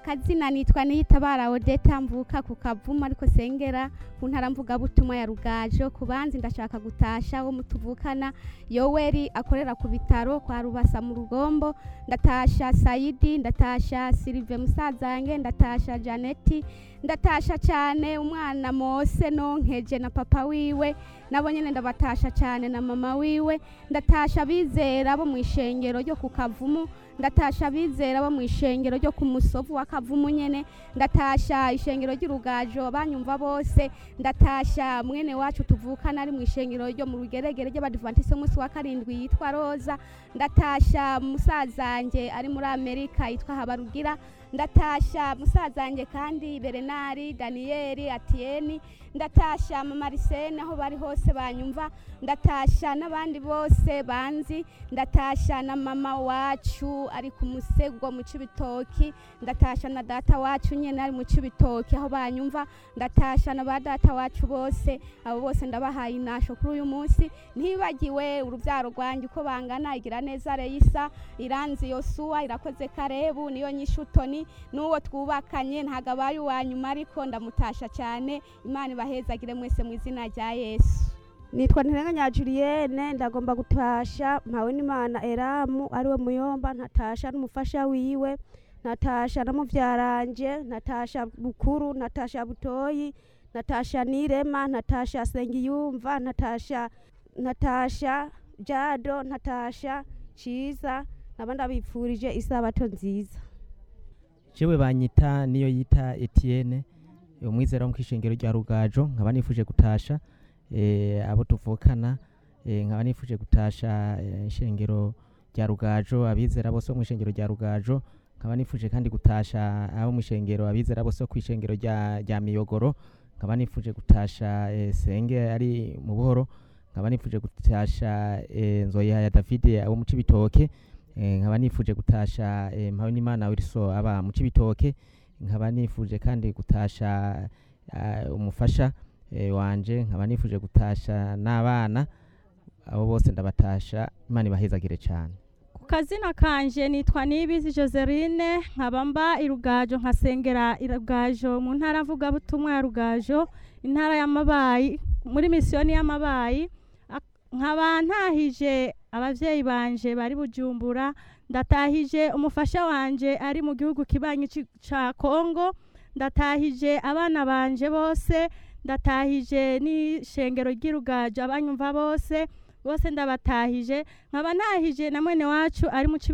akazina nitwa niyitabara odeta mvuka ku kavumu ariko sengera ku ntara mvugabutumwa ya rugajo ku banzi ndashaka gutasha wo mutuvukana yoweri akorera ku bitaro kwa rubasa mu rugombo ndatasha sayidi ndatasha silive musazange ndatasha janeti ndatasha cyane umwana mose nonkeje na papa wiwe nabo nyene ndabatasha cyane na mama wiwe ndatasha abizera bo mu ishengero ryo ku kavumu ndatasha abizera bo mu ishengero ryo ku musovu wa kavumu nyene ndatasha ishengero ry'urugajo banyumva bose ndatasha mwene wacu tuvukana ari mu ishengero ryo mu rugeregere ry'abadivantisi umunsi wa karindwi yitwa roza ndatasha musazanjye ari muri amerika yitwa habarugira ndatasha musazanjye kandi berenari daniyeli atiyeni ndatasha mamarisene aho bari hose banyumva ndatasha n'abandi bose banzi ndatasha na mama wacu ari ku musego mu cibitoki ndatasha na data wacu nyene ari mu cibitoki aho banyumva ndatasha na ba data wacu bose abo bose ndabahaye inasho kuri uyu munsi ntibagiwe urubyaro rwanjye uko bangana igira neza reyisa iranzi yosuwa irakoze karebu niyo nyishutoni n'uwo twubakanye ntabwo abaye uwa nyuma ariko ndamutasha cyane imana ibahezagire mwese mu izina rya yesu nitwa ntirenganya julienne ndagomba gutasha mpawe n'imana eramu ariwe muyomba ntatasha n'umufasha wiwe natasha na muvyaranje natasha bukuru natasha butoyi natasha nirema natasha sengiyumva natasha natasha jado natasha ciza naba ndabipfurije isabato nziza jewe banyita niyo yita Etienne umwizera wo mu kishengero rya Rugajo nkaba nifuje gutasha eh, abo tuvukana eh, nkaba nifuje gutasha eh, ishengero rya Rugajo abizera bose bo mu ishengero rya Rugajo nkaba nifuje kandi gutasha abo mu ishengero abizera bose bo kwishengero rya rya Miyogoro nkaba nifuje gutasha eh, senge ari mu buhoro nkaba nifuje gutasha eh, nzoya ya David abo mu cibitoke eh, nkaba nifuje gutasha eh, Mpabonimana Wilson aba mu cibitoke nkaba nifuje kandi gutasha uh, umufasha eh, wanje nkaba nifuje gutasha n'abana abo bose ndabatasha imana ibahezagire cyane ku kazina kanje nitwa nibizi joseline nkaba mba irugajo nkasengera irugajo mu ntara mvugabutumwa ya rugajo intara y'amabayi muri misiyoni y'amabayi Ak- nkaba ntahije abavyeyi banje bari bujumbura ndatahije umufasha wanje ari mu gihugu kibanyi ci- ca kongo ndatahije abana banje bose ndatahije n'ishengero ry'irugajo abanyumva bose bose ndabatahije nkaba ntahije na mwene wacu ari mu Cibi-